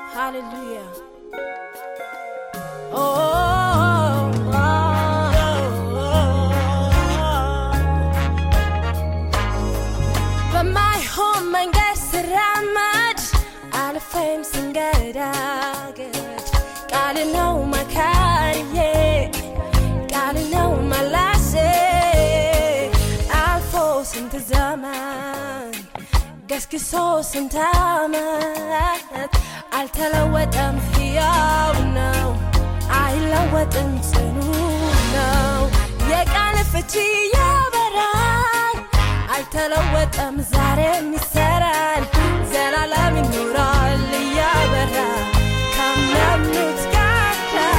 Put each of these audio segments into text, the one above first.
Hallelujah. Oh, oh, oh, በማይሆን መንገድ ስራመድ አልፌም ስንገዳገድ ቃል ነው መካሪዬ ቃል ነው መላሴ አልፎ ስንት ዘመን ገስግሶ ስንት ዓመት አልተለወጠም፣ ሕያው ነው፣ አይለወጥም፣ ጽኑ ነው። የቃል ፍቺ ያበራል፣ አልተለወጠም፣ ዛሬም ይሰራል፣ ዘላለም ይኖራል እያበራ ካመኑት ጋር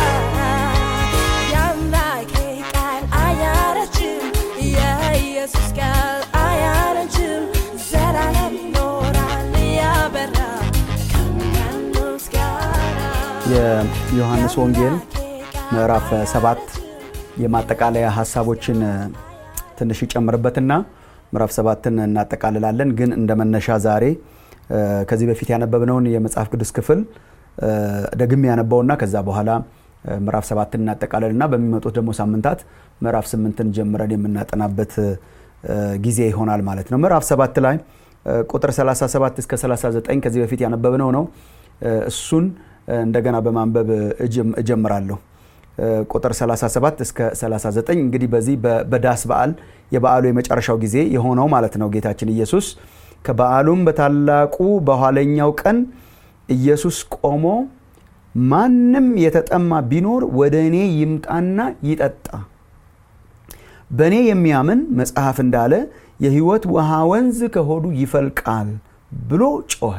የአምላኬ ቃል አያረጅም፣ የኢየሱስ ቃል አያረጅም፣ ዘላለም ይኖራል እያበራ ካመኑት ጋር የዮሐንስ ወንጌል ምዕራፍ ሰባት የማጠቃለያ ሀሳቦችን ትንሽ ይጨምርበትና ምዕራፍ ሰባትን እናጠቃልላለን። ግን እንደ መነሻ ዛሬ ከዚህ በፊት ያነበብነውን የመጽሐፍ ቅዱስ ክፍል ደግሜ ያነበውና ከዛ በኋላ ምዕራፍ ሰባትን እናጠቃልልና በሚመጡት ደግሞ ሳምንታት ምዕራፍ ስምንትን ጀምረን የምናጠናበት ጊዜ ይሆናል ማለት ነው። ምዕራፍ ሰባት ላይ ቁጥር 37 እስከ 39 ከዚህ በፊት ያነበብነው ነው። እሱን እንደገና በማንበብ እጀምራለሁ። ቁጥር 37 እስከ 39 እንግዲህ በዚህ በዳስ በዓል የበዓሉ የመጨረሻው ጊዜ የሆነው ማለት ነው። ጌታችን ኢየሱስ ከበዓሉም በታላቁ በኋለኛው ቀን ኢየሱስ ቆሞ ማንም የተጠማ ቢኖር ወደ እኔ ይምጣና ይጠጣ፣ በእኔ የሚያምን መጽሐፍ እንዳለ የሕይወት ውሃ ወንዝ ከሆዱ ይፈልቃል ብሎ ጮኸ።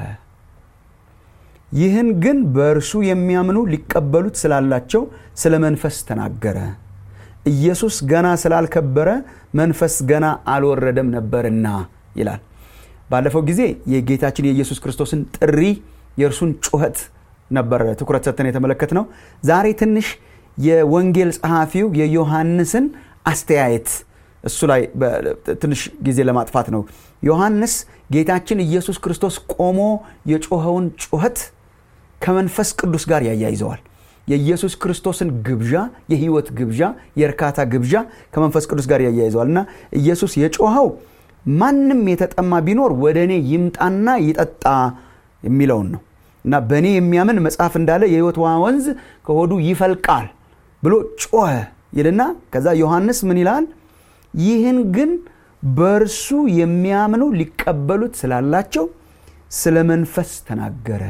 ይህን ግን በእርሱ የሚያምኑ ሊቀበሉት ስላላቸው ስለ መንፈስ ተናገረ። ኢየሱስ ገና ስላልከበረ መንፈስ ገና አልወረደም ነበርና ይላል። ባለፈው ጊዜ የጌታችን የኢየሱስ ክርስቶስን ጥሪ የእርሱን ጩኸት ነበር ትኩረት ሰጥተን የተመለከት ነው። ዛሬ ትንሽ የወንጌል ጸሐፊው የዮሐንስን አስተያየት እሱ ላይ ትንሽ ጊዜ ለማጥፋት ነው። ዮሐንስ ጌታችን ኢየሱስ ክርስቶስ ቆሞ የጮኸውን ጩኸት ከመንፈስ ቅዱስ ጋር ያያይዘዋል። የኢየሱስ ክርስቶስን ግብዣ፣ የህይወት ግብዣ፣ የእርካታ ግብዣ ከመንፈስ ቅዱስ ጋር ያያይዘዋል እና ኢየሱስ የጮኸው ማንም የተጠማ ቢኖር ወደ እኔ ይምጣና ይጠጣ የሚለውን ነው እና በእኔ የሚያምን መጽሐፍ እንዳለ የህይወት ውሃ ወንዝ ከሆዱ ይፈልቃል ብሎ ጮኸ ይልና ከዛ ዮሐንስ ምን ይላል? ይህን ግን በእርሱ የሚያምኑ ሊቀበሉት ስላላቸው ስለ መንፈስ ተናገረ።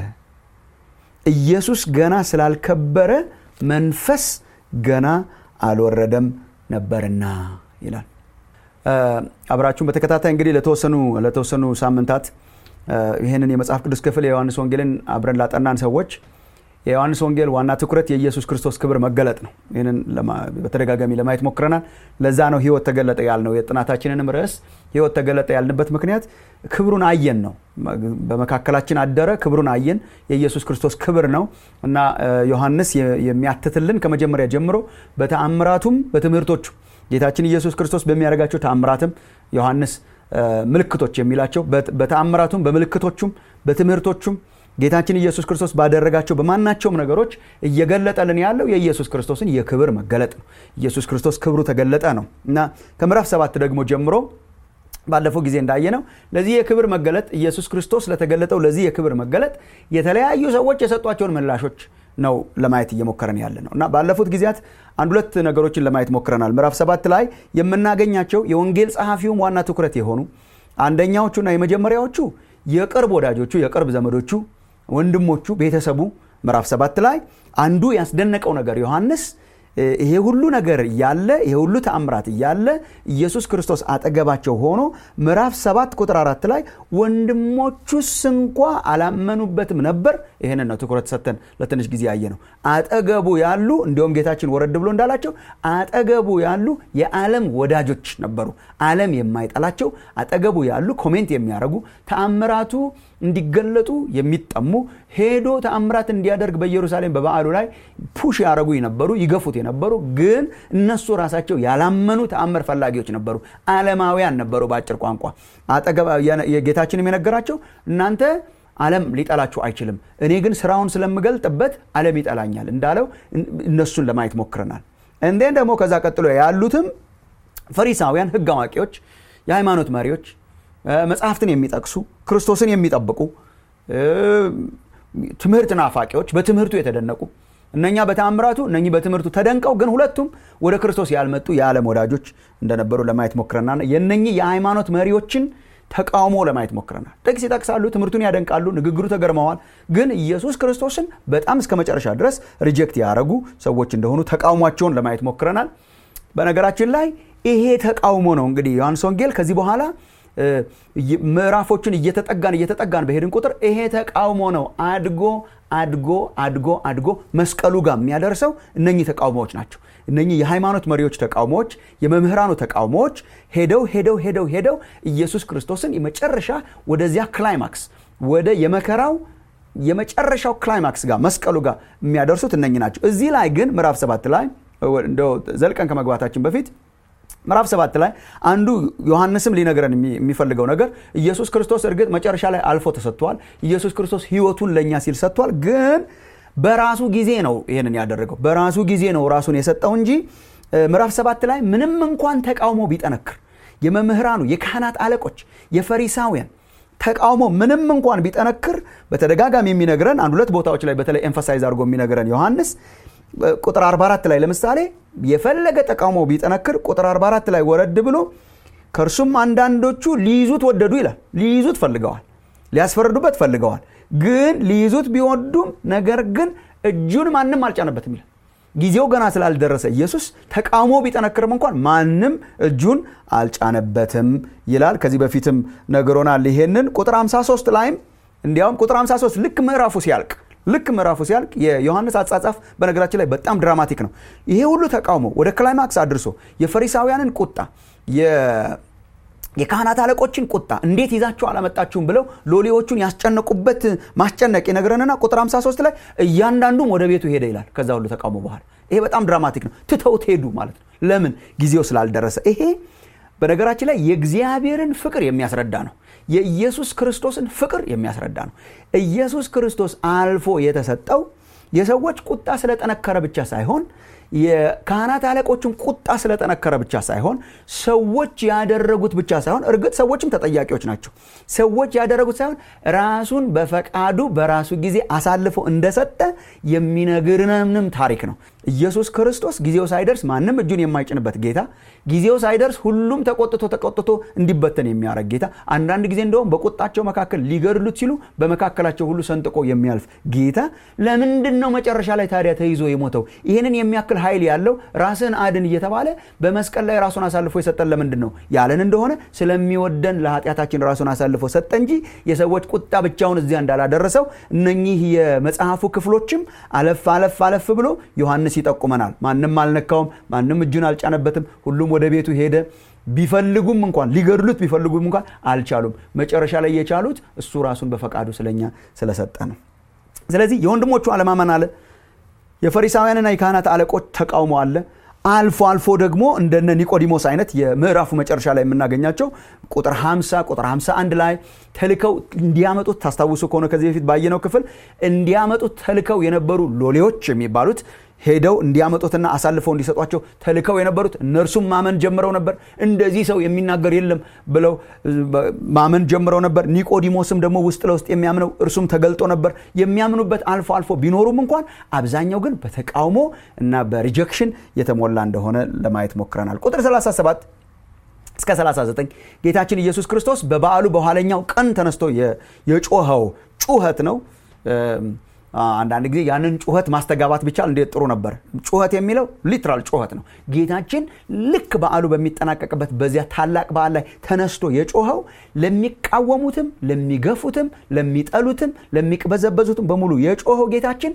ኢየሱስ ገና ስላልከበረ መንፈስ ገና አልወረደም ነበርና ይላል። አብራችሁን በተከታታይ እንግዲህ ለተወሰኑ ለተወሰኑ ሳምንታት ይህንን የመጽሐፍ ቅዱስ ክፍል የዮሐንስ ወንጌልን አብረን ላጠናን ሰዎች የዮሐንስ ወንጌል ዋና ትኩረት የኢየሱስ ክርስቶስ ክብር መገለጥ ነው። ይህንን በተደጋጋሚ ለማየት ሞክረናል። ለዛ ነው ህይወት ተገለጠ ያልነው። የጥናታችንንም ርዕስ ህይወት ተገለጠ ያልንበት ምክንያት ክብሩን አየን ነው። በመካከላችን አደረ፣ ክብሩን አየን። የኢየሱስ ክርስቶስ ክብር ነው እና ዮሐንስ የሚያትትልን ከመጀመሪያ ጀምሮ በተአምራቱም በትምህርቶቹ ጌታችን ኢየሱስ ክርስቶስ በሚያደርጋቸው ተአምራትም ዮሐንስ ምልክቶች የሚላቸው በተአምራቱም በምልክቶቹም በትምህርቶቹም ጌታችን ኢየሱስ ክርስቶስ ባደረጋቸው በማናቸውም ነገሮች እየገለጠልን ያለው የኢየሱስ ክርስቶስን የክብር መገለጥ ነው። ኢየሱስ ክርስቶስ ክብሩ ተገለጠ ነው እና ከምዕራፍ ሰባት ደግሞ ጀምሮ ባለፈው ጊዜ እንዳየነው ለዚህ የክብር መገለጥ ኢየሱስ ክርስቶስ ለተገለጠው ለዚህ የክብር መገለጥ የተለያዩ ሰዎች የሰጧቸውን ምላሾች ነው ለማየት እየሞከረን ያለ ነው እና ባለፉት ጊዜያት አንድ ሁለት ነገሮችን ለማየት ሞክረናል። ምዕራፍ ሰባት ላይ የምናገኛቸው የወንጌል ጸሐፊውም ዋና ትኩረት የሆኑ አንደኛዎቹና የመጀመሪያዎቹ የቅርብ ወዳጆቹ የቅርብ ዘመዶቹ ወንድሞቹ ቤተሰቡ ምዕራፍ ሰባት ላይ አንዱ ያስደነቀው ነገር ዮሐንስ ይሄ ሁሉ ነገር እያለ ይሄ ሁሉ ተአምራት እያለ ኢየሱስ ክርስቶስ አጠገባቸው ሆኖ ምዕራፍ ሰባት ቁጥር አራት ላይ ወንድሞቹስ እንኳ አላመኑበትም ነበር። ይህንን ነው ትኩረት ሰጥተን ለትንሽ ጊዜ ያየ ነው። አጠገቡ ያሉ እንዲሁም ጌታችን ወረድ ብሎ እንዳላቸው አጠገቡ ያሉ የዓለም ወዳጆች ነበሩ። ዓለም የማይጠላቸው አጠገቡ ያሉ ኮሜንት የሚያደርጉ ተአምራቱ እንዲገለጡ የሚጠሙ ሄዶ ተአምራት እንዲያደርግ በኢየሩሳሌም በበዓሉ ላይ ፑሽ ያደረጉ የነበሩ ይገፉት የነበሩ ግን እነሱ ራሳቸው ያላመኑ ተአምር ፈላጊዎች ነበሩ። ዓለማውያን ነበሩ። በአጭር ቋንቋ ጌታችንም የነገራቸው እናንተ ዓለም ሊጠላችሁ አይችልም፣ እኔ ግን ስራውን ስለምገልጥበት ዓለም ይጠላኛል እንዳለው እነሱን ለማየት ሞክረናል። እንዴን ደግሞ ከዛ ቀጥሎ ያሉትም ፈሪሳውያን፣ ህግ አዋቂዎች፣ የሃይማኖት መሪዎች፣ መጽሐፍትን የሚጠቅሱ ክርስቶስን የሚጠብቁ ትምህርት ናፋቂዎች፣ በትምህርቱ የተደነቁ እነኛ በተአምራቱ እነኚህ በትምህርቱ ተደንቀው ግን ሁለቱም ወደ ክርስቶስ ያልመጡ የዓለም ወዳጆች እንደነበሩ ለማየት ሞክረናል። የነኚህ የሃይማኖት መሪዎችን ተቃውሞ ለማየት ሞክረናል። ጥቅስ ይጠቅሳሉ፣ ትምህርቱን ያደንቃሉ፣ ንግግሩ ተገርመዋል። ግን ኢየሱስ ክርስቶስን በጣም እስከ መጨረሻ ድረስ ሪጀክት ያደረጉ ሰዎች እንደሆኑ ተቃውሟቸውን ለማየት ሞክረናል። በነገራችን ላይ ይሄ ተቃውሞ ነው እንግዲህ ዮሐንስ ወንጌል ከዚህ በኋላ ምዕራፎችን እየተጠጋን እየተጠጋን በሄድን ቁጥር ይሄ ተቃውሞ ነው አድጎ አድጎ አድጎ አድጎ መስቀሉ ጋር የሚያደርሰው እነኚህ ተቃውሞዎች ናቸው። እነኚህ የሃይማኖት መሪዎች ተቃውሞዎች፣ የመምህራኑ ተቃውሞዎች ሄደው ሄደው ሄደው ሄደው ኢየሱስ ክርስቶስን የመጨረሻ ወደዚያ ክላይማክስ ወደ የመከራው የመጨረሻው ክላይማክስ ጋር መስቀሉ ጋር የሚያደርሱት እነኚህ ናቸው። እዚህ ላይ ግን ምዕራፍ ሰባት ላይ እንደው ዘልቀን ከመግባታችን በፊት ምዕራፍ ሰባት ላይ አንዱ ዮሐንስም ሊነግረን የሚፈልገው ነገር ኢየሱስ ክርስቶስ እርግጥ መጨረሻ ላይ አልፎ ተሰጥቷል። ኢየሱስ ክርስቶስ ሕይወቱን ለእኛ ሲል ሰጥቷል። ግን በራሱ ጊዜ ነው ይህንን ያደረገው። በራሱ ጊዜ ነው ራሱን የሰጠው እንጂ ምዕራፍ ሰባት ላይ ምንም እንኳን ተቃውሞ ቢጠነክር የመምህራኑ፣ የካህናት አለቆች፣ የፈሪሳውያን ተቃውሞ ምንም እንኳን ቢጠነክር በተደጋጋሚ የሚነግረን አንድ ሁለት ቦታዎች ላይ በተለይ ኤምፋሳይዝ አድርጎ የሚነግረን ዮሐንስ ቁጥር 44 ላይ ለምሳሌ የፈለገ ተቃውሞ ቢጠነክር ቁጥር 44 ላይ ወረድ ብሎ ከእርሱም አንዳንዶቹ ሊይዙት ወደዱ ይላል። ሊይዙት ፈልገዋል፣ ሊያስፈርዱበት ፈልገዋል። ግን ሊይዙት ቢወዱም ነገር ግን እጁን ማንም አልጫነበትም ይላል። ጊዜው ገና ስላልደረሰ ኢየሱስ ተቃውሞ ቢጠነክርም እንኳን ማንም እጁን አልጫነበትም ይላል። ከዚህ በፊትም ነግሮናል ይሄንን። ቁጥር 53 ላይም እንዲያውም ቁጥር 53 ልክ ምዕራፉ ሲያልቅ ልክ ምዕራፉ ሲያልቅ የዮሐንስ አጻጻፍ በነገራችን ላይ በጣም ድራማቲክ ነው። ይሄ ሁሉ ተቃውሞ ወደ ክላይማክስ አድርሶ የፈሪሳውያንን ቁጣ የካህናት አለቆችን ቁጣ እንዴት ይዛችሁ አላመጣችሁም ብለው ሎሌዎቹን ያስጨነቁበት ማስጨነቅ ይነግረንና ቁጥር 53 ላይ እያንዳንዱም ወደ ቤቱ ሄደ ይላል። ከዛ ሁሉ ተቃውሞ በኋላ ይሄ በጣም ድራማቲክ ነው። ትተውት ሄዱ ማለት ነው። ለምን? ጊዜው ስላልደረሰ። ይሄ በነገራችን ላይ የእግዚአብሔርን ፍቅር የሚያስረዳ ነው። የኢየሱስ ክርስቶስን ፍቅር የሚያስረዳ ነው። ኢየሱስ ክርስቶስ አልፎ የተሰጠው የሰዎች ቁጣ ስለጠነከረ ብቻ ሳይሆን የካህናት አለቆችን ቁጣ ስለጠነከረ ብቻ ሳይሆን ሰዎች ያደረጉት ብቻ ሳይሆን እርግጥ ሰዎችም ተጠያቂዎች ናቸው። ሰዎች ያደረጉት ሳይሆን ራሱን በፈቃዱ በራሱ ጊዜ አሳልፎ እንደሰጠ የሚነግርንም ታሪክ ነው። ኢየሱስ ክርስቶስ ጊዜው ሳይደርስ ማንም እጁን የማይጭንበት ጌታ፣ ጊዜው ሳይደርስ ሁሉም ተቆጥቶ ተቆጥቶ እንዲበተን የሚያደርግ ጌታ፣ አንዳንድ ጊዜ እንደውም በቁጣቸው መካከል ሊገድሉት ሲሉ በመካከላቸው ሁሉ ሰንጥቆ የሚያልፍ ጌታ ለምንድን ነው መጨረሻ ላይ ታዲያ ተይዞ የሞተው? ይህንን የሚያክል ኃይል ያለው ራስን አድን እየተባለ በመስቀል ላይ ራሱን አሳልፎ የሰጠን ለምንድን ነው ያለን እንደሆነ ስለሚወደን ለኃጢአታችን ራሱን አሳልፎ ሰጠ እንጂ የሰዎች ቁጣ ብቻውን እዚያ እንዳላደረሰው እነኚህ የመጽሐፉ ክፍሎችም አለፍ አለፍ አለፍ ብሎ ዮሐንስ ይጠቁመናል። ማንም አልነካውም፣ ማንም እጁን አልጫነበትም፣ ሁሉም ወደ ቤቱ ሄደ። ቢፈልጉም እንኳን ሊገድሉት ቢፈልጉም እንኳን አልቻሉም። መጨረሻ ላይ የቻሉት እሱ ራሱን በፈቃዱ ስለኛ ስለሰጠ ነው። ስለዚህ የወንድሞቹ አለማመን አለ የፈሪሳውያንና የካህናት አለቆች ተቃውሞ አለ። አልፎ አልፎ ደግሞ እንደነ ኒቆዲሞስ አይነት የምዕራፉ መጨረሻ ላይ የምናገኛቸው ቁጥር 50 ቁጥር 51 ላይ ተልከው እንዲያመጡት ታስታውሱ ከሆነ ከዚህ በፊት ባየነው ክፍል እንዲያመጡት ተልከው የነበሩ ሎሌዎች የሚባሉት ሄደው እንዲያመጡትና አሳልፈው እንዲሰጧቸው ተልከው የነበሩት እነርሱም ማመን ጀምረው ነበር። እንደዚህ ሰው የሚናገር የለም ብለው ማመን ጀምረው ነበር። ኒቆዲሞስም ደግሞ ውስጥ ለውስጥ የሚያምነው እርሱም ተገልጦ ነበር። የሚያምኑበት አልፎ አልፎ ቢኖሩም እንኳን አብዛኛው ግን በተቃውሞ እና በሪጀክሽን የተሞላ እንደሆነ ለማየት ሞክረናል። ቁጥር 37 እስከ 39 ጌታችን ኢየሱስ ክርስቶስ በበዓሉ በኋለኛው ቀን ተነስቶ የጮኸው ጩኸት ነው። አንዳንድ ጊዜ ያንን ጩኸት ማስተጋባት ቢቻል እንዴት ጥሩ ነበር። ጩኸት የሚለው ሊትራል ጩኸት ነው። ጌታችን ልክ በዓሉ በሚጠናቀቅበት በዚያ ታላቅ በዓል ላይ ተነስቶ የጮኸው ለሚቃወሙትም፣ ለሚገፉትም፣ ለሚጠሉትም፣ ለሚቅበዘበዙትም በሙሉ የጮኸው ጌታችን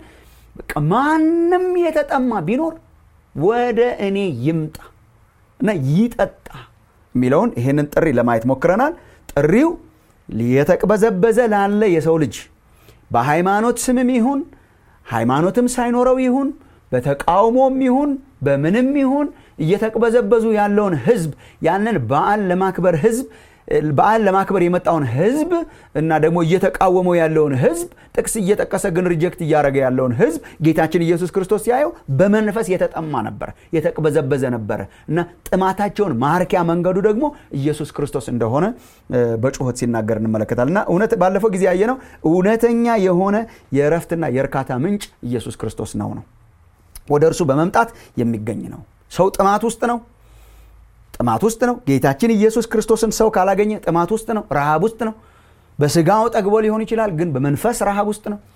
ማንም የተጠማ ቢኖር ወደ እኔ ይምጣ እና ይጠጣ የሚለውን ይህንን ጥሪ ለማየት ሞክረናል። ጥሪው የተቅበዘበዘ ላለ የሰው ልጅ በሃይማኖት ስምም ይሁን ሃይማኖትም ሳይኖረው ይሁን በተቃውሞም ይሁን በምንም ይሁን እየተቅበዘበዙ ያለውን ህዝብ ያንን በዓል ለማክበር ህዝብ በዓል ለማክበር የመጣውን ህዝብ እና ደግሞ እየተቃወመው ያለውን ህዝብ ጥቅስ እየጠቀሰ ግን ሪጀክት እያደረገ ያለውን ህዝብ ጌታችን ኢየሱስ ክርስቶስ ሲያየው በመንፈስ የተጠማ ነበረ፣ የተቅበዘበዘ ነበረ እና ጥማታቸውን ማርኪያ መንገዱ ደግሞ ኢየሱስ ክርስቶስ እንደሆነ በጩኸት ሲናገር እንመለከታል። እና እውነት ባለፈው ጊዜ ያየነው እውነተኛ የሆነ የእረፍትና የእርካታ ምንጭ ኢየሱስ ክርስቶስ ነው ነው ወደ እርሱ በመምጣት የሚገኝ ነው። ሰው ጥማት ውስጥ ነው ጥማት ውስጥ ነው። ጌታችን ኢየሱስ ክርስቶስን ሰው ካላገኘ ጥማት ውስጥ ነው፣ ረሃብ ውስጥ ነው። በስጋው ጠግቦ ሊሆን ይችላል፣ ግን በመንፈስ ረሃብ ውስጥ ነው።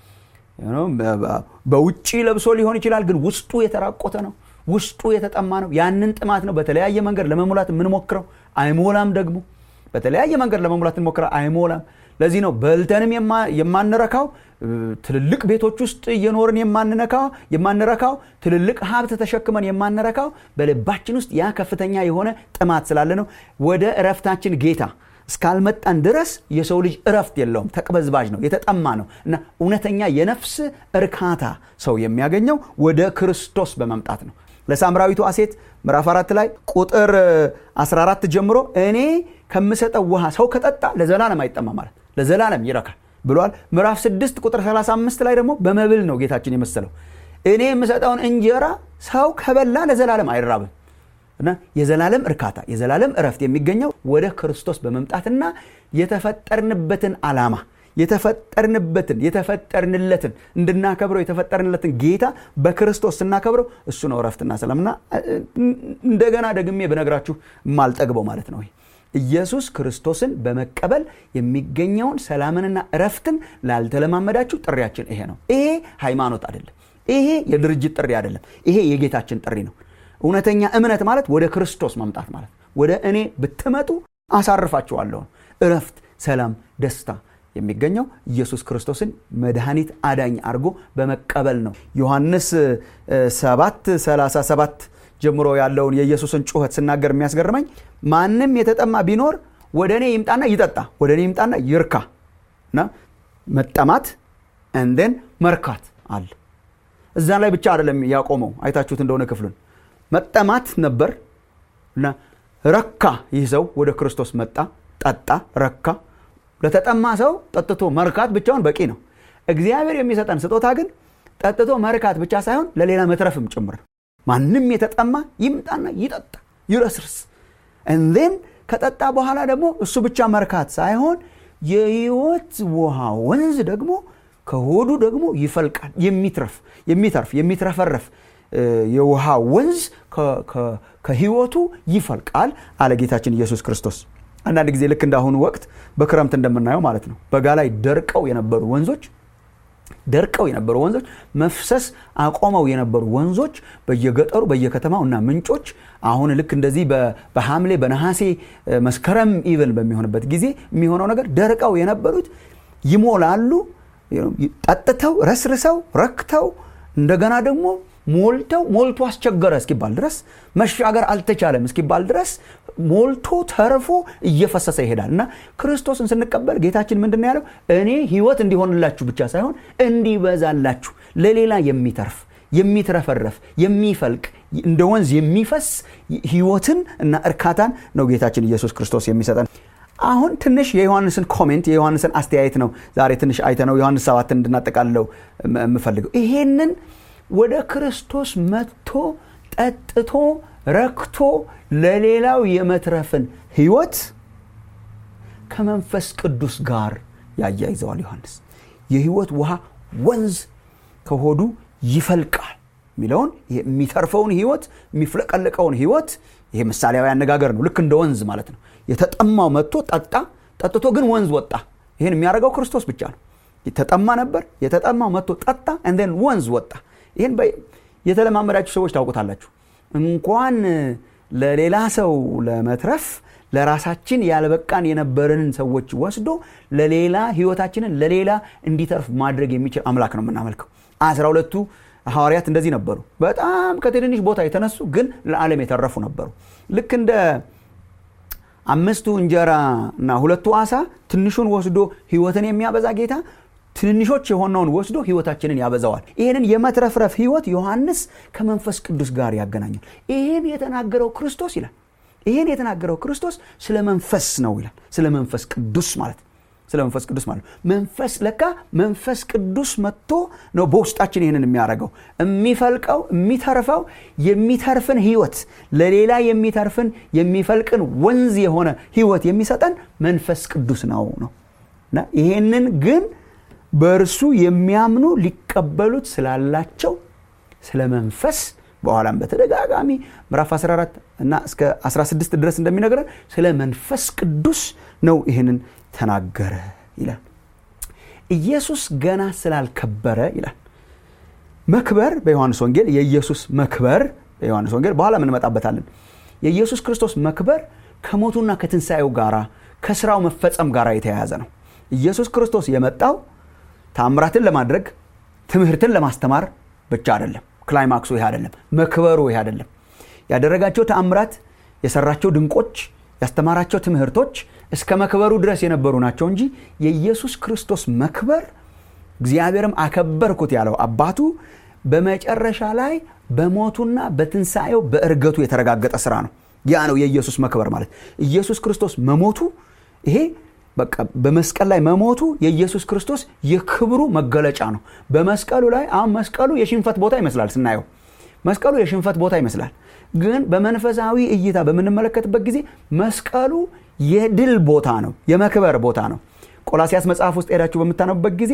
በውጭ ለብሶ ሊሆን ይችላል፣ ግን ውስጡ የተራቆተ ነው፣ ውስጡ የተጠማ ነው። ያንን ጥማት ነው በተለያየ መንገድ ለመሙላት የምንሞክረው፣ አይሞላም። ደግሞ በተለያየ መንገድ ለመሙላት እንሞክረው፣ አይሞላም። ለዚህ ነው በልተንም የማንረካው ትልልቅ ቤቶች ውስጥ እየኖርን የማንነካው የማንረካው ትልልቅ ሀብት ተሸክመን የማንረካው በልባችን ውስጥ ያ ከፍተኛ የሆነ ጥማት ስላለ ነው። ወደ እረፍታችን ጌታ እስካልመጣን ድረስ የሰው ልጅ እረፍት የለውም። ተቅበዝባዥ ነው፣ የተጠማ ነው እና እውነተኛ የነፍስ እርካታ ሰው የሚያገኘው ወደ ክርስቶስ በመምጣት ነው። ለሳምራዊቷ ሴት ምዕራፍ አራት ላይ ቁጥር 14 ጀምሮ እኔ ከምሰጠው ውሃ ሰው ከጠጣ ለዘላለም አይጠማ ማለት ለዘላለም ይረካል ብሏል። ምዕራፍ 6 ቁጥር 35 ላይ ደግሞ በመብል ነው ጌታችን የመሰለው እኔ የምሰጠውን እንጀራ ሰው ከበላ ለዘላለም አይራብም እና የዘላለም እርካታ የዘላለም እረፍት የሚገኘው ወደ ክርስቶስ በመምጣትና የተፈጠርንበትን ዓላማ የተፈጠርንበትን የተፈጠርንለትን እንድናከብረው የተፈጠርንለትን ጌታ በክርስቶስ ስናከብረው እሱ ነው እረፍትና ሰላምና እንደገና ደግሜ በነግራችሁ የማልጠግበው ማለት ነው። ኢየሱስ ክርስቶስን በመቀበል የሚገኘውን ሰላምንና እረፍትን ላልተለማመዳችሁ ጥሪያችን ይሄ ነው። ይሄ ሃይማኖት አይደለም። ይሄ የድርጅት ጥሪ አይደለም። ይሄ የጌታችን ጥሪ ነው። እውነተኛ እምነት ማለት ወደ ክርስቶስ መምጣት ማለት ወደ እኔ ብትመጡ አሳርፋችኋለሁ። እረፍት፣ ሰላም፣ ደስታ የሚገኘው ኢየሱስ ክርስቶስን መድኃኒት አዳኝ አድርጎ በመቀበል ነው። ዮሐንስ 7 37 ጀምሮ ያለውን የኢየሱስን ጩኸት ስናገር የሚያስገርመኝ ማንም የተጠማ ቢኖር ወደ እኔ ይምጣና ይጠጣ፣ ወደ እኔ ይምጣና ይርካ እና መጠማት እንደን መርካት አለ። እዛ ላይ ብቻ አይደለም ያቆመው። አይታችሁት እንደሆነ ክፍሉን መጠማት ነበር እና ረካ። ይህ ሰው ወደ ክርስቶስ መጣ፣ ጠጣ፣ ረካ። ለተጠማ ሰው ጠጥቶ መርካት ብቻውን በቂ ነው። እግዚአብሔር የሚሰጠን ስጦታ ግን ጠጥቶ መርካት ብቻ ሳይሆን ለሌላ መትረፍም ጭምር ነው። ማንም የተጠማ ይምጣና ይጠጣ ይረስርስ። እንዴን ከጠጣ በኋላ ደግሞ እሱ ብቻ መርካት ሳይሆን የህይወት ውሃ ወንዝ ደግሞ ከሆዱ ደግሞ ይፈልቃል። የሚትረፍ የሚተርፍ የሚትረፈረፍ የውሃ ወንዝ ከህይወቱ ይፈልቃል አለ ጌታችን ኢየሱስ ክርስቶስ። አንዳንድ ጊዜ ልክ እንዳሁኑ ወቅት በክረምት እንደምናየው ማለት ነው በጋ ላይ ደርቀው የነበሩ ወንዞች ደርቀው የነበሩ ወንዞች መፍሰስ አቆመው የነበሩ ወንዞች በየገጠሩ በየከተማው እና ምንጮች አሁን ልክ እንደዚህ በሐምሌ በነሐሴ መስከረም ኢቨን በሚሆንበት ጊዜ የሚሆነው ነገር ደርቀው የነበሩት ይሞላሉ። ጠጥተው ረስርሰው ረክተው እንደገና ደግሞ ሞልተው ሞልቶ አስቸገረ እስኪባል ድረስ መሻገር አልተቻለም እስኪባል ድረስ ሞልቶ ተርፎ እየፈሰሰ ይሄዳል እና ክርስቶስን ስንቀበል ጌታችን ምንድን ያለው እኔ ህይወት እንዲሆንላችሁ ብቻ ሳይሆን እንዲበዛላችሁ ለሌላ የሚተርፍ የሚትረፈረፍ የሚፈልቅ እንደ ወንዝ የሚፈስ ህይወትን እና እርካታን ነው ጌታችን ኢየሱስ ክርስቶስ የሚሰጠን አሁን ትንሽ የዮሐንስን ኮሜንት የዮሐንስን አስተያየት ነው ዛሬ ትንሽ አይተ ነው ዮሐንስ ሰባትን እንድናጠቃልለው የምፈልገው ይሄንን ወደ ክርስቶስ መጥቶ ጠጥቶ ረክቶ ለሌላው የመትረፍን ህይወት ከመንፈስ ቅዱስ ጋር ያያይዘዋል ዮሐንስ የህይወት ውሃ ወንዝ ከሆዱ ይፈልቃል የሚለውን የሚተርፈውን ህይወት የሚፍለቀለቀውን ህይወት ይሄ ምሳሌያዊ አነጋገር ነው ልክ እንደ ወንዝ ማለት ነው የተጠማው መጥቶ ጠጣ ጠጥቶ ግን ወንዝ ወጣ ይህን የሚያደርገው ክርስቶስ ብቻ ነው የተጠማ ነበር የተጠማው መጥቶ ጠጣ እንደን ወንዝ ወጣ ይህን የተለማመዳችሁ ሰዎች ታውቁታላችሁ እንኳን ለሌላ ሰው ለመትረፍ ለራሳችን ያልበቃን የነበረንን ሰዎች ወስዶ ለሌላ ህይወታችንን ለሌላ እንዲተርፍ ማድረግ የሚችል አምላክ ነው የምናመልከው አስራ ሁለቱ ሐዋርያት እንደዚህ ነበሩ በጣም ከትንንሽ ቦታ የተነሱ ግን ለዓለም የተረፉ ነበሩ ልክ እንደ አምስቱ እንጀራ እና ሁለቱ አሳ ትንሹን ወስዶ ህይወትን የሚያበዛ ጌታ ትንንሾች የሆነውን ወስዶ ህይወታችንን ያበዛዋል ይህንን የመትረፍረፍ ህይወት ዮሐንስ ከመንፈስ ቅዱስ ጋር ያገናኛል ይህን የተናገረው ክርስቶስ ይላል ይህን የተናገረው ክርስቶስ ስለ መንፈስ ነው ይላል ስለ መንፈስ ቅዱስ ማለት ስለ መንፈስ ቅዱስ ማለት መንፈስ ለካ መንፈስ ቅዱስ መጥቶ ነው በውስጣችን ይህንን የሚያደርገው የሚፈልቀው የሚተርፈው የሚተርፍን ህይወት ለሌላ የሚተርፍን የሚፈልቅን ወንዝ የሆነ ህይወት የሚሰጠን መንፈስ ቅዱስ ነው ነው እና ይሄንን ግን በእርሱ የሚያምኑ ሊቀበሉት ስላላቸው ስለ መንፈስ በኋላም በተደጋጋሚ ምዕራፍ 14 እና እስከ 16 ድረስ እንደሚነግረን ስለ መንፈስ ቅዱስ ነው ይህንን ተናገረ ይላል ኢየሱስ ገና ስላልከበረ ይላል መክበር በዮሐንስ ወንጌል የኢየሱስ መክበር በዮሐንስ ወንጌል በኋላ እንመጣበታለን የኢየሱስ ክርስቶስ መክበር ከሞቱና ከትንሣኤው ጋር ከስራው መፈጸም ጋር የተያያዘ ነው ኢየሱስ ክርስቶስ የመጣው ታምራትን ለማድረግ ትምህርትን ለማስተማር ብቻ አይደለም ክላይማክሱ ይህ አይደለም መክበሩ ይህ አይደለም ያደረጋቸው ተአምራት የሰራቸው ድንቆች ያስተማራቸው ትምህርቶች እስከ መክበሩ ድረስ የነበሩ ናቸው እንጂ የኢየሱስ ክርስቶስ መክበር እግዚአብሔርም አከበርኩት ያለው አባቱ በመጨረሻ ላይ በሞቱና በትንሣኤው በእርገቱ የተረጋገጠ ስራ ነው ያ ነው የኢየሱስ መክበር ማለት ኢየሱስ ክርስቶስ መሞቱ ይሄ በቃ በመስቀል ላይ መሞቱ የኢየሱስ ክርስቶስ የክብሩ መገለጫ ነው በመስቀሉ ላይ አሁን መስቀሉ የሽንፈት ቦታ ይመስላል ስናየው መስቀሉ የሽንፈት ቦታ ይመስላል ግን በመንፈሳዊ እይታ በምንመለከትበት ጊዜ መስቀሉ የድል ቦታ ነው የመክበር ቦታ ነው ቆላሲያስ መጽሐፍ ውስጥ ሄዳችሁ በምታነቡበት ጊዜ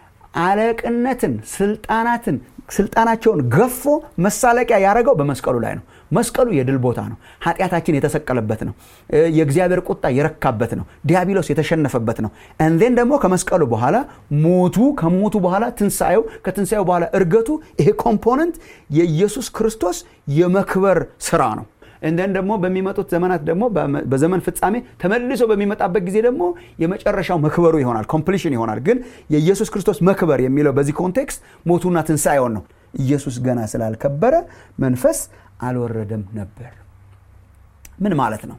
አለቅነትን ስልጣናትን ስልጣናቸውን ገፎ መሳለቂያ ያደረገው በመስቀሉ ላይ ነው መስቀሉ የድል ቦታ ነው ኃጢአታችን የተሰቀለበት ነው የእግዚአብሔር ቁጣ የረካበት ነው ዲያብሎስ የተሸነፈበት ነው እንዴን ደግሞ ከመስቀሉ በኋላ ሞቱ ከሞቱ በኋላ ትንሣኤው ከትንሣኤው በኋላ እርገቱ ይሄ ኮምፖነንት የኢየሱስ ክርስቶስ የመክበር ስራ ነው እንደን ደግሞ በሚመጡት ዘመናት ደግሞ በዘመን ፍጻሜ ተመልሶ በሚመጣበት ጊዜ ደግሞ የመጨረሻው መክበሩ ይሆናል ኮምፕሊሽን ይሆናል ግን የኢየሱስ ክርስቶስ መክበር የሚለው በዚህ ኮንቴክስት ሞቱና ትንሣኤውን ነው ኢየሱስ ገና ስላልከበረ መንፈስ አልወረደም ነበር ምን ማለት ነው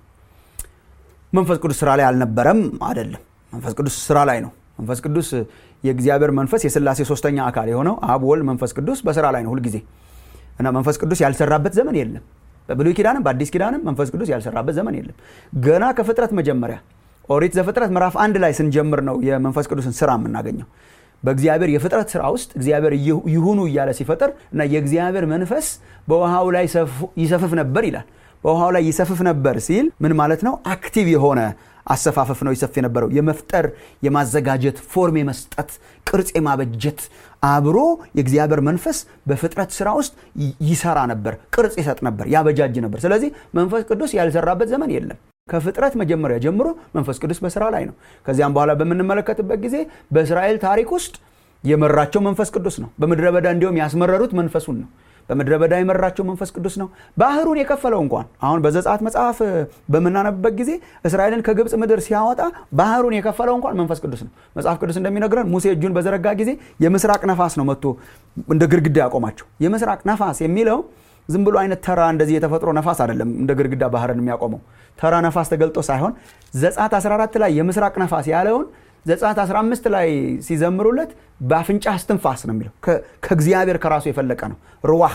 መንፈስ ቅዱስ ስራ ላይ አልነበረም አይደለም መንፈስ ቅዱስ ስራ ላይ ነው መንፈስ ቅዱስ የእግዚአብሔር መንፈስ የስላሴ ሶስተኛ አካል የሆነው አብ ወልድ መንፈስ ቅዱስ በስራ ላይ ነው ሁልጊዜ እና መንፈስ ቅዱስ ያልሰራበት ዘመን የለም በብሉይ ኪዳንም በአዲስ ኪዳንም መንፈስ ቅዱስ ያልሰራበት ዘመን የለም ገና ከፍጥረት መጀመሪያ ኦሪት ዘፍጥረት ምዕራፍ አንድ ላይ ስንጀምር ነው የመንፈስ ቅዱስን ስራ የምናገኘው በእግዚአብሔር የፍጥረት ስራ ውስጥ እግዚአብሔር ይሁኑ እያለ ሲፈጥር እና የእግዚአብሔር መንፈስ በውሃው ላይ ይሰፍፍ ነበር ይላል በውሃው ላይ ይሰፍፍ ነበር ሲል ምን ማለት ነው አክቲቭ የሆነ አሰፋፈፍ ነው ይሰፍ የነበረው የመፍጠር የማዘጋጀት ፎርም የመስጠት ቅርጽ የማበጀት አብሮ የእግዚአብሔር መንፈስ በፍጥረት ስራ ውስጥ ይሰራ ነበር ቅርጽ ይሰጥ ነበር ያበጃጅ ነበር ስለዚህ መንፈስ ቅዱስ ያልሰራበት ዘመን የለም ከፍጥረት መጀመሪያ ጀምሮ መንፈስ ቅዱስ በስራ ላይ ነው ከዚያም በኋላ በምንመለከትበት ጊዜ በእስራኤል ታሪክ ውስጥ የመራቸው መንፈስ ቅዱስ ነው በምድረ በዳ እንዲሁም ያስመረሩት መንፈሱን ነው በምድረ በዳ የመራቸው መንፈስ ቅዱስ ነው ባህሩን የከፈለው እንኳን አሁን በዘጻት መጽሐፍ በምናነብበት ጊዜ እስራኤልን ከግብፅ ምድር ሲያወጣ ባህሩን የከፈለው እንኳን መንፈስ ቅዱስ ነው መጽሐፍ ቅዱስ እንደሚነግረን ሙሴ እጁን በዘረጋ ጊዜ የምስራቅ ነፋስ ነው መጥቶ እንደ ግድግዳ ያቆማቸው የምስራቅ ነፋስ የሚለው ዝም ብሎ አይነት ተራ እንደዚህ የተፈጥሮ ነፋስ አይደለም እንደ ግድግዳ ባህርን የሚያቆመው ተራ ነፋስ ተገልጦ ሳይሆን ዘጻት 14 ላይ የምስራቅ ነፋስ ያለውን ዘጻት 15 ላይ ሲዘምሩለት በአፍንጫ እስትንፋስ ነው የሚለው ከእግዚአብሔር ከራሱ የፈለቀ ነው ርዋህ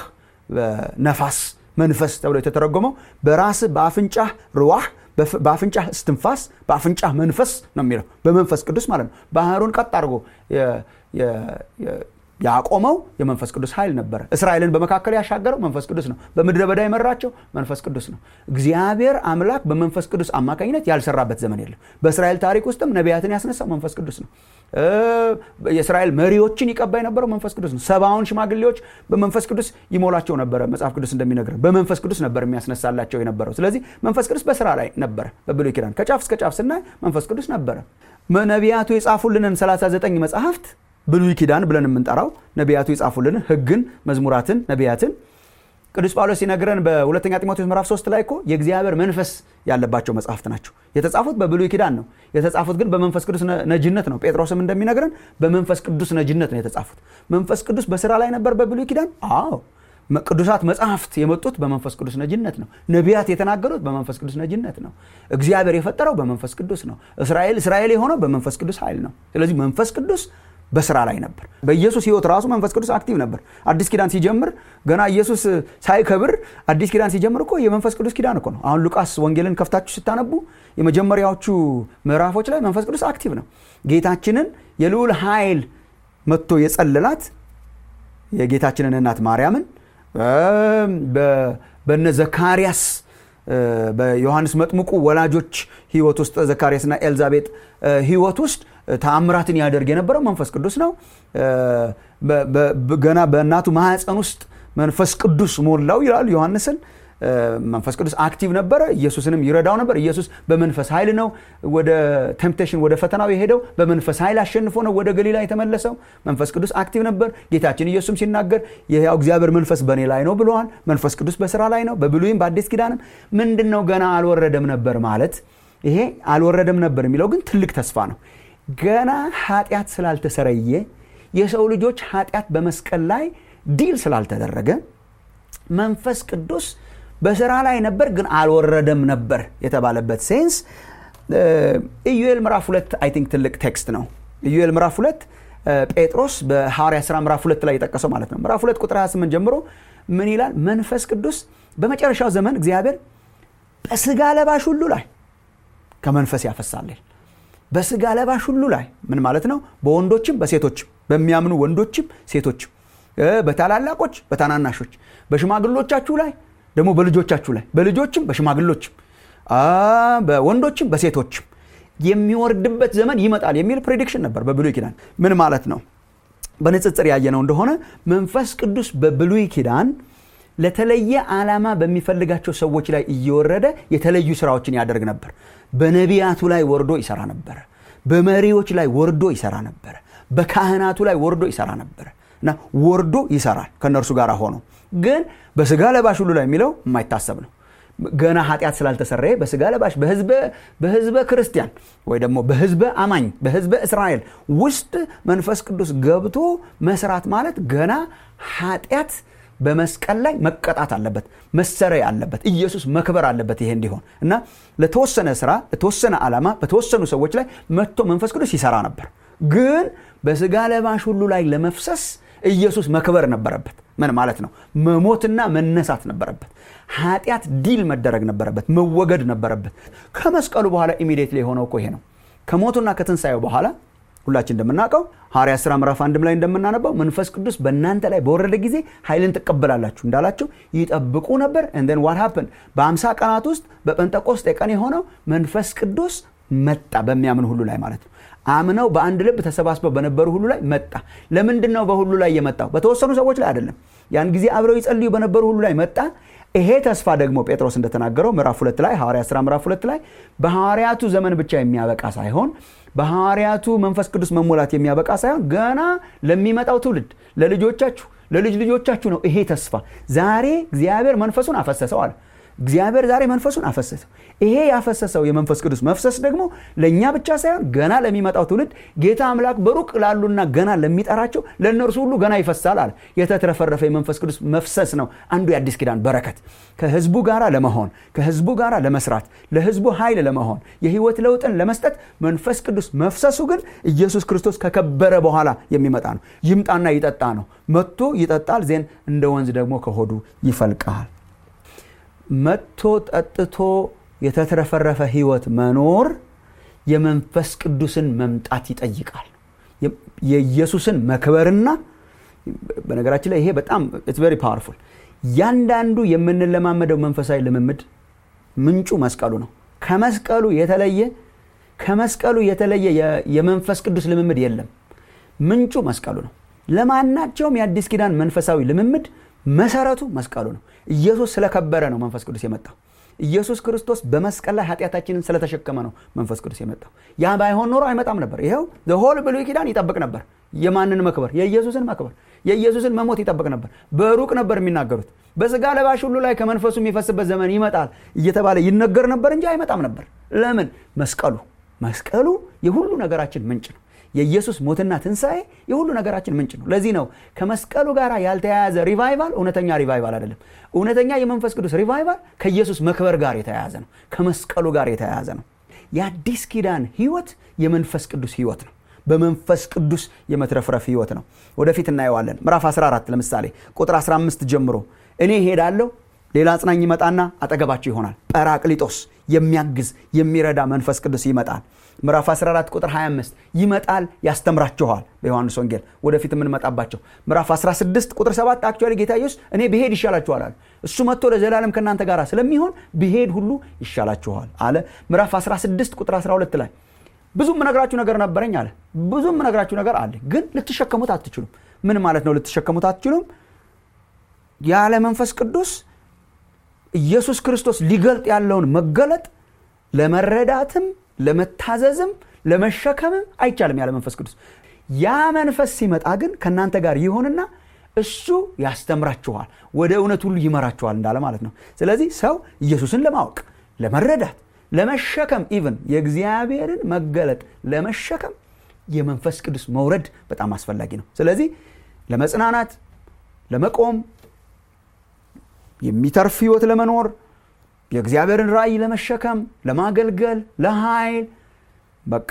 ነፋስ መንፈስ ተብሎ የተተረጎመው በራስ በአፍንጫ ርዋህ በአፍንጫ እስትንፋስ በአፍንጫ መንፈስ ነው የሚለው በመንፈስ ቅዱስ ማለት ነው ባህሩን ቀጥ አድርጎ ያቆመው የመንፈስ ቅዱስ ኃይል ነበረ እስራኤልን በመካከል ያሻገረው መንፈስ ቅዱስ ነው በምድረ በዳ የመራቸው መንፈስ ቅዱስ ነው እግዚአብሔር አምላክ በመንፈስ ቅዱስ አማካኝነት ያልሰራበት ዘመን የለም በእስራኤል ታሪክ ውስጥም ነቢያትን ያስነሳው መንፈስ ቅዱስ ነው የእስራኤል መሪዎችን ይቀባ የነበረው መንፈስ ቅዱስ ነው ሰባውን ሽማግሌዎች በመንፈስ ቅዱስ ይሞላቸው ነበረ መጽሐፍ ቅዱስ እንደሚነግረ በመንፈስ ቅዱስ ነበር የሚያስነሳላቸው የነበረው ስለዚህ መንፈስ ቅዱስ በስራ ላይ ነበረ በብሉይ ኪዳን ከጫፍ እስከ ጫፍ ስናይ መንፈስ ቅዱስ ነበረ ነቢያቱ የጻፉልንን 39 መጽሐፍት ብሉይ ኪዳን ብለን የምንጠራው ነቢያቱ የጻፉልንን ህግን መዝሙራትን ነቢያትን ቅዱስ ጳውሎስ ሲነግረን በሁለተኛ ጢሞቴዎስ ምዕራፍ 3 ላይ እኮ የእግዚአብሔር መንፈስ ያለባቸው መጽሐፍት ናቸው የተጻፉት በብሉይ ኪዳን ነው የተጻፉት ግን በመንፈስ ቅዱስ ነጅነት ነው ጴጥሮስም እንደሚነግረን በመንፈስ ቅዱስ ነጅነት ነው የተጻፉት መንፈስ ቅዱስ በስራ ላይ ነበር በብሉይ ኪዳን አዎ ቅዱሳት መጽሐፍት የመጡት በመንፈስ ቅዱስ ነጅነት ነው ነቢያት የተናገሩት በመንፈስ ቅዱስ ነጅነት ነው እግዚአብሔር የፈጠረው በመንፈስ ቅዱስ ነው እስራኤል እስራኤል የሆነው በመንፈስ ቅዱስ ኃይል ነው ስለዚህ መንፈስ ቅዱስ በስራ ላይ ነበር በኢየሱስ ህይወት ራሱ መንፈስ ቅዱስ አክቲቭ ነበር አዲስ ኪዳን ሲጀምር ገና ኢየሱስ ሳይከብር አዲስ ኪዳን ሲጀምር እኮ የመንፈስ ቅዱስ ኪዳን እኮ ነው አሁን ሉቃስ ወንጌልን ከፍታችሁ ስታነቡ የመጀመሪያዎቹ ምዕራፎች ላይ መንፈስ ቅዱስ አክቲቭ ነው ጌታችንን የልዑል ኃይል መጥቶ የጸለላት የጌታችንን እናት ማርያምን በነ ዘካርያስ በዮሐንስ መጥምቁ ወላጆች ህይወት ውስጥ ዘካርያስና ኤልዛቤጥ ህይወት ውስጥ ተአምራትን ያደርግ የነበረው መንፈስ ቅዱስ ነው ገና በእናቱ ማህፀን ውስጥ መንፈስ ቅዱስ ሞላው ይላል ዮሐንስን መንፈስ ቅዱስ አክቲቭ ነበረ ኢየሱስንም ይረዳው ነበር ኢየሱስ በመንፈስ ኃይል ነው ወደ ቴምፕቴሽን ወደ ፈተናው የሄደው በመንፈስ ኃይል አሸንፎ ነው ወደ ገሊላ የተመለሰው መንፈስ ቅዱስ አክቲቭ ነበር ጌታችን ኢየሱስም ሲናገር የያው እግዚአብሔር መንፈስ በእኔ ላይ ነው ብለዋል መንፈስ ቅዱስ በስራ ላይ ነው በብሉይም በአዲስ ኪዳንም ምንድን ነው ገና አልወረደም ነበር ማለት ይሄ አልወረደም ነበር የሚለው ግን ትልቅ ተስፋ ነው ገና ኃጢአት ስላልተሰረየ የሰው ልጆች ኃጢአት በመስቀል ላይ ዲል ስላልተደረገ መንፈስ ቅዱስ በስራ ላይ ነበር ግን አልወረደም ነበር የተባለበት ሴንስ ኢዩኤል ምዕራፍ ሁለት አይ ቲንክ ትልቅ ቴክስት ነው ኢዩኤል ምዕራፍ ሁለት ጴጥሮስ በሐዋርያ ስራ ምዕራፍ ሁለት ላይ የጠቀሰው ማለት ነው ምዕራፍ ሁለት ቁጥር 28 ጀምሮ ምን ይላል መንፈስ ቅዱስ በመጨረሻው ዘመን እግዚአብሔር በስጋ ለባሽ ሁሉ ላይ ከመንፈስ ያፈሳል በስጋ ለባሽ ሁሉ ላይ ምን ማለት ነው በወንዶችም በሴቶችም በሚያምኑ ወንዶችም ሴቶችም በታላላቆች በታናናሾች በሽማግሎቻችሁ ላይ ደግሞ በልጆቻችሁ ላይ በልጆችም በሽማግሎችም በወንዶችም በሴቶችም የሚወርድበት ዘመን ይመጣል የሚል ፕሬዲክሽን ነበር በብሉይ ኪዳን ምን ማለት ነው በንጽጽር ያየነው እንደሆነ መንፈስ ቅዱስ በብሉይ ኪዳን ለተለየ ዓላማ በሚፈልጋቸው ሰዎች ላይ እየወረደ የተለዩ ስራዎችን ያደርግ ነበር በነቢያቱ ላይ ወርዶ ይሰራ ነበረ በመሪዎች ላይ ወርዶ ይሰራ ነበረ በካህናቱ ላይ ወርዶ ይሰራ ነበረ እና ወርዶ ይሰራል ከእነርሱ ጋር ሆኖ ግን በስጋ ለባሽ ሁሉ ላይ የሚለው የማይታሰብ ነው ገና ኃጢአት ስላልተሰረየ በስጋ ለባሽ በህዝበ ክርስቲያን ወይ ደግሞ በህዝበ አማኝ በህዝበ እስራኤል ውስጥ መንፈስ ቅዱስ ገብቶ መስራት ማለት ገና ኃጢአት በመስቀል ላይ መቀጣት አለበት መሰረይ አለበት ኢየሱስ መክበር አለበት ይሄ እንዲሆን እና ለተወሰነ ስራ ለተወሰነ ዓላማ በተወሰኑ ሰዎች ላይ መጥቶ መንፈስ ቅዱስ ይሰራ ነበር ግን በስጋ ለባሽ ሁሉ ላይ ለመፍሰስ ኢየሱስ መክበር ነበረበት ምን ማለት ነው መሞትና መነሳት ነበረበት ኃጢአት ዲል መደረግ ነበረበት መወገድ ነበረበት ከመስቀሉ በኋላ ኢሚዲየትሊ የሆነው እኮ ይሄ ነው ከሞቱና ከትንሣኤው በኋላ ሁላችን እንደምናውቀው ሐዋርያ ሥራ ምዕራፍ አንድም ላይ እንደምናነባው መንፈስ ቅዱስ በእናንተ ላይ በወረደ ጊዜ ኃይልን ትቀበላላችሁ እንዳላቸው ይጠብቁ ነበር እንደን ዋት ሀፕን በአምሳ ቀናት ውስጥ በጴንጠቆስጤ ቀን የሆነው መንፈስ ቅዱስ መጣ በሚያምን ሁሉ ላይ ማለት ነው አምነው በአንድ ልብ ተሰባስበው በነበሩ ሁሉ ላይ መጣ ለምንድን ነው በሁሉ ላይ የመጣው በተወሰኑ ሰዎች ላይ አይደለም ያን ጊዜ አብረው ይጸልዩ በነበሩ ሁሉ ላይ መጣ ይሄ ተስፋ ደግሞ ጴጥሮስ እንደተናገረው ምዕራፍ ሁለት ላይ ሐዋርያ ሥራ ምዕራፍ ሁለት ላይ በሐዋርያቱ ዘመን ብቻ የሚያበቃ ሳይሆን በሐዋርያቱ መንፈስ ቅዱስ መሞላት የሚያበቃ ሳይሆን ገና ለሚመጣው ትውልድ ለልጆቻችሁ ለልጅ ልጆቻችሁ ነው ይሄ ተስፋ ዛሬ እግዚአብሔር መንፈሱን አፈሰሰው አለ እግዚአብሔር ዛሬ መንፈሱን አፈሰሰው ይሄ ያፈሰሰው የመንፈስ ቅዱስ መፍሰስ ደግሞ ለእኛ ብቻ ሳይሆን ገና ለሚመጣው ትውልድ ጌታ አምላክ በሩቅ ላሉና ገና ለሚጠራቸው ለእነርሱ ሁሉ ገና ይፈሳል አለ የተትረፈረፈ የመንፈስ ቅዱስ መፍሰስ ነው አንዱ የአዲስ ኪዳን በረከት ከህዝቡ ጋር ለመሆን ከህዝቡ ጋር ለመስራት ለህዝቡ ኃይል ለመሆን የህይወት ለውጥን ለመስጠት መንፈስ ቅዱስ መፍሰሱ ግን ኢየሱስ ክርስቶስ ከከበረ በኋላ የሚመጣ ነው ይምጣና ይጠጣ ነው መጥቶ ይጠጣል ዜን እንደ ወንዝ ደግሞ ከሆዱ ይፈልቃል መጥቶ ጠጥቶ የተትረፈረፈ ህይወት መኖር የመንፈስ ቅዱስን መምጣት ይጠይቃል የኢየሱስን መክበርና በነገራችን ላይ ይሄ በጣም ኢትስ ቨሪ ፓወርፉል ያንዳንዱ የምንለማመደው መንፈሳዊ ልምምድ ምንጩ መስቀሉ ነው ከመስቀሉ የተለየ ከመስቀሉ የተለየ የመንፈስ ቅዱስ ልምምድ የለም ምንጩ መስቀሉ ነው ለማናቸውም የአዲስ ኪዳን መንፈሳዊ ልምምድ መሰረቱ መስቀሉ ነው ኢየሱስ ስለከበረ ነው መንፈስ ቅዱስ የመጣው ኢየሱስ ክርስቶስ በመስቀል ላይ ኃጢአታችንን ስለተሸከመ ነው መንፈስ ቅዱስ የመጣው ያ ባይሆን ኖሮ አይመጣም ነበር ይኸው ሆል ብሉይ ኪዳን ይጠብቅ ነበር የማንን መክበር የኢየሱስን መክበር የኢየሱስን መሞት ይጠብቅ ነበር በሩቅ ነበር የሚናገሩት በስጋ ለባሽ ሁሉ ላይ ከመንፈሱ የሚፈስበት ዘመን ይመጣል እየተባለ ይነገር ነበር እንጂ አይመጣም ነበር ለምን መስቀሉ መስቀሉ የሁሉ ነገራችን ምንጭ ነው የኢየሱስ ሞትና ትንሣኤ የሁሉ ነገራችን ምንጭ ነው ለዚህ ነው ከመስቀሉ ጋር ያልተያያዘ ሪቫይቫል እውነተኛ ሪቫይቫል አይደለም እውነተኛ የመንፈስ ቅዱስ ሪቫይቫል ከኢየሱስ መክበር ጋር የተያያዘ ነው ከመስቀሉ ጋር የተያያዘ ነው የአዲስ ኪዳን ህይወት የመንፈስ ቅዱስ ህይወት ነው በመንፈስ ቅዱስ የመትረፍረፍ ህይወት ነው ወደፊት እናየዋለን ምዕራፍ 14 ለምሳሌ ቁጥር 15 ጀምሮ እኔ ሄዳለሁ ሌላ አጽናኝ ይመጣና አጠገባቸው ይሆናል ጰራቅሊጦስ የሚያግዝ የሚረዳ መንፈስ ቅዱስ ይመጣል ምዕራፍ 14 ቁጥር 25 ይመጣል ያስተምራችኋል በዮሐንስ ወንጌል ወደፊት የምንመጣባቸው ምዕራፍ 16 ቁጥር 7 አክቹዋሊ ጌታ ኢየሱስ እኔ ብሄድ ይሻላችኋል አለ እሱ መጥቶ ለዘላለም ከእናንተ ጋር ስለሚሆን ብሄድ ሁሉ ይሻላችኋል አለ ምዕራፍ 16 ቁጥር 12 ላይ ብዙ የምነግራችሁ ነገር ነበረኝ አለ ብዙ የምነግራችሁ ነገር አለ ግን ልትሸከሙት አትችሉም ምን ማለት ነው ልትሸከሙት አትችሉም ያለ መንፈስ ቅዱስ ኢየሱስ ክርስቶስ ሊገልጥ ያለውን መገለጥ ለመረዳትም ለመታዘዝም ለመሸከምም አይቻልም ያለ መንፈስ ቅዱስ ያ መንፈስ ሲመጣ ግን ከእናንተ ጋር ይሆንና እሱ ያስተምራችኋል ወደ እውነት ሁሉ ይመራችኋል እንዳለ ማለት ነው ስለዚህ ሰው ኢየሱስን ለማወቅ ለመረዳት ለመሸከም ኢቭን የእግዚአብሔርን መገለጥ ለመሸከም የመንፈስ ቅዱስ መውረድ በጣም አስፈላጊ ነው ስለዚህ ለመጽናናት ለመቆም የሚተርፍ ህይወት ለመኖር የእግዚአብሔርን ራእይ ለመሸከም ለማገልገል ለኃይል በቃ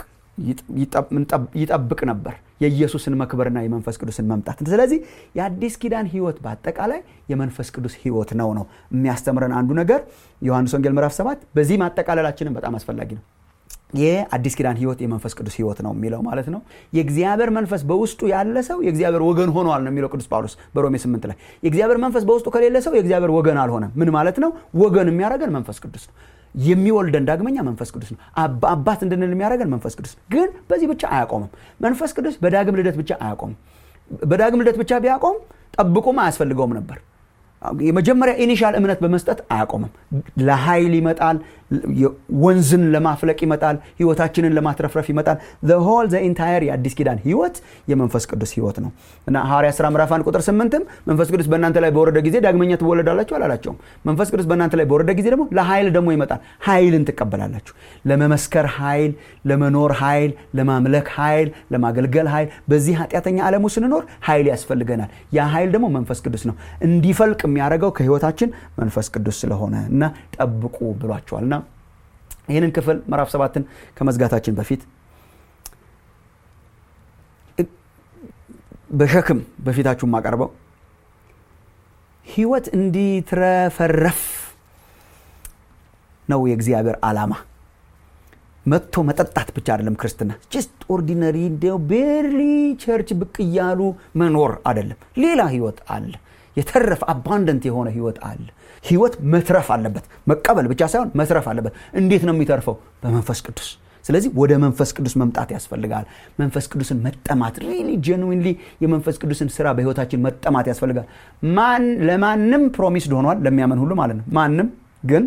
ይጠብቅ ነበር የኢየሱስን መክበርና የመንፈስ ቅዱስን መምጣት ስለዚህ የአዲስ ኪዳን ህይወት በአጠቃላይ የመንፈስ ቅዱስ ህይወት ነው ነው የሚያስተምረን አንዱ ነገር ዮሐንስ ወንጌል ምዕራፍ 7 በዚህ ማጠቃለላችንም በጣም አስፈላጊ ነው የአዲስ ኪዳን ህይወት የመንፈስ ቅዱስ ህይወት ነው የሚለው ማለት ነው የእግዚአብሔር መንፈስ በውስጡ ያለ ሰው የእግዚአብሔር ወገን ሆኗል ነው የሚለው ቅዱስ ጳውሎስ በሮሜ 8 ላይ የእግዚአብሔር መንፈስ በውስጡ ከሌለ ሰው የእግዚአብሔር ወገን አልሆነም ምን ማለት ነው ወገን የሚያደረገን መንፈስ ቅዱስ ነው የሚወልደን ዳግመኛ መንፈስ ቅዱስ ነው አባት እንድንል የሚያደረገን መንፈስ ቅዱስ ነው ግን በዚህ ብቻ አያቆምም መንፈስ ቅዱስ በዳግም ልደት ብቻ አያቆምም በዳግም ልደት ብቻ ቢያቆም ጠብቁም አያስፈልገውም ነበር የመጀመሪያ ኢኒሻል እምነት በመስጠት አያቆምም ለኃይል ይመጣል ወንዝን ለማፍለቅ ይመጣል ህይወታችንን ለማትረፍረፍ ይመጣል ሆል ኢንታየር የአዲስ ኪዳን ህይወት የመንፈስ ቅዱስ ህይወት ነው እና ሐዋርያ ስራ ምዕራፍ 1 ቁጥር 8ም መንፈስ ቅዱስ በእናንተ ላይ በወረደ ጊዜ ዳግመኛ ትወለዳላችሁ አላላቸውም መንፈስ ቅዱስ በእናንተ ላይ በወረደ ጊዜ ደግሞ ለኃይል ደግሞ ይመጣል ኃይልን ትቀበላላችሁ ለመመስከር ኃይል ለመኖር ኃይል ለማምለክ ኃይል ለማገልገል ኃይል በዚህ ኃጢአተኛ ዓለሙ ስንኖር ኃይል ያስፈልገናል ያ ኃይል ደግሞ መንፈስ ቅዱስ ነው እንዲፈልቅ የሚያደርገው ከህይወታችን መንፈስ ቅዱስ ስለሆነ እና ጠብቁ ብሏቸዋል እና ይህንን ክፍል ምዕራፍ ሰባትን ከመዝጋታችን በፊት በሸክም በፊታችሁ የማቀርበው ህይወት እንዲትረፈረፍ ነው የእግዚአብሔር ዓላማ መጥቶ መጠጣት ብቻ አይደለም ክርስትና ጅስት ኦርዲነሪ እንዲው ቤርሊ ቸርች ብቅ እያሉ መኖር አይደለም ሌላ ህይወት አለ የተረፈ አባንደንት የሆነ ህይወት አለ ህይወት መትረፍ አለበት መቀበል ብቻ ሳይሆን መትረፍ አለበት እንዴት ነው የሚተርፈው በመንፈስ ቅዱስ ስለዚህ ወደ መንፈስ ቅዱስ መምጣት ያስፈልጋል መንፈስ ቅዱስን መጠማት ሪሊ ጀንዊንሊ የመንፈስ ቅዱስን ስራ በህይወታችን መጠማት ያስፈልጋል ማን ለማንም ፕሮሚስድ ሆኗል ለሚያመን ሁሉ ማለት ነው ማንም ግን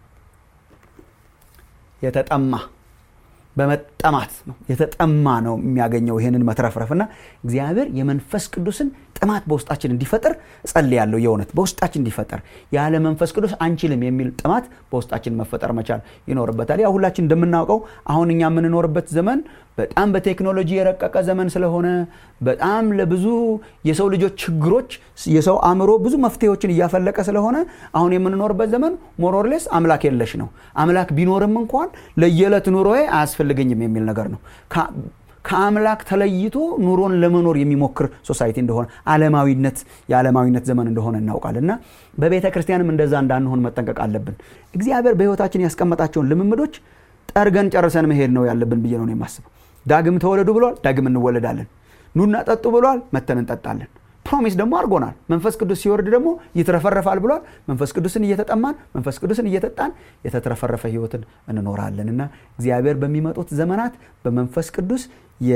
የተጠማ በመጠማት ነው የተጠማ ነው የሚያገኘው ይህንን መትረፍረፍ እና እግዚአብሔር የመንፈስ ቅዱስን ጥማት በውስጣችን እንዲፈጠር ጸልያለሁ የእውነት በውስጣችን እንዲፈጠር ያለ መንፈስ ቅዱስ አንችልም የሚል ጥማት በውስጣችን መፈጠር መቻል ይኖርበታል ያ ሁላችን እንደምናውቀው አሁን እኛ የምንኖርበት ዘመን በጣም በቴክኖሎጂ የረቀቀ ዘመን ስለሆነ በጣም ለብዙ የሰው ልጆች ችግሮች የሰው አእምሮ ብዙ መፍትሄዎችን እያፈለቀ ስለሆነ አሁን የምንኖርበት ዘመን ሞሮርሌስ አምላክ የለሽ ነው አምላክ ቢኖርም እንኳን ለየዕለት ኑሮዬ አያስፈልገኝም የሚል ነገር ነው ከአምላክ ተለይቶ ኑሮን ለመኖር የሚሞክር ሶሳይቲ እንደሆነ አለማዊነት የዓለማዊነት ዘመን እንደሆነ እናውቃል እና በቤተ ክርስቲያንም እንደዛ እንዳንሆን መጠንቀቅ አለብን እግዚአብሔር በህይወታችን ያስቀመጣቸውን ልምምዶች ጠርገን ጨርሰን መሄድ ነው ያለብን ብዬ ነው የማስበው ዳግም ተወለዱ ብሏል ዳግም እንወለዳለን ኑና ጠጡ ብሏል መተን እንጠጣለን ፕሮሚስ ደግሞ አድርጎናል መንፈስ ቅዱስ ሲወርድ ደግሞ ይትረፈረፋል ብሏል መንፈስ ቅዱስን እየተጠማን መንፈስ ቅዱስን እየጠጣን የተትረፈረፈ ህይወትን እንኖራለን እና እግዚአብሔር በሚመጡት ዘመናት በመንፈስ ቅዱስ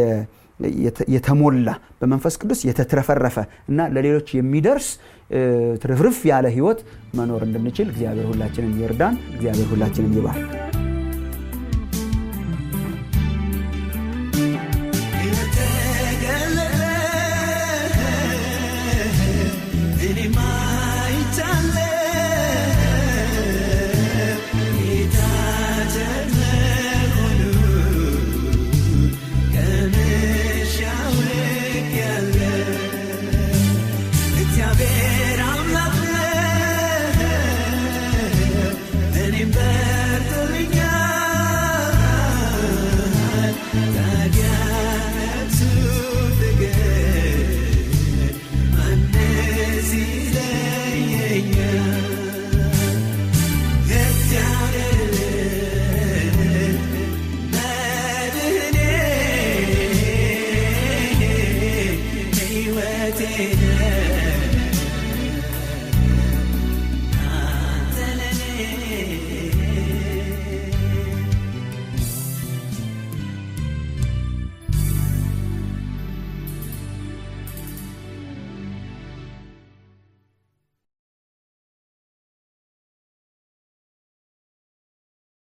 የተሞላ በመንፈስ ቅዱስ የተትረፈረፈ እና ለሌሎች የሚደርስ ትርፍርፍ ያለ ህይወት መኖር እንድንችል እግዚአብሔር ሁላችንን ይርዳን እግዚአብሔር ሁላችንን ይባርክ I'm not there. ሕይወቴ ነህ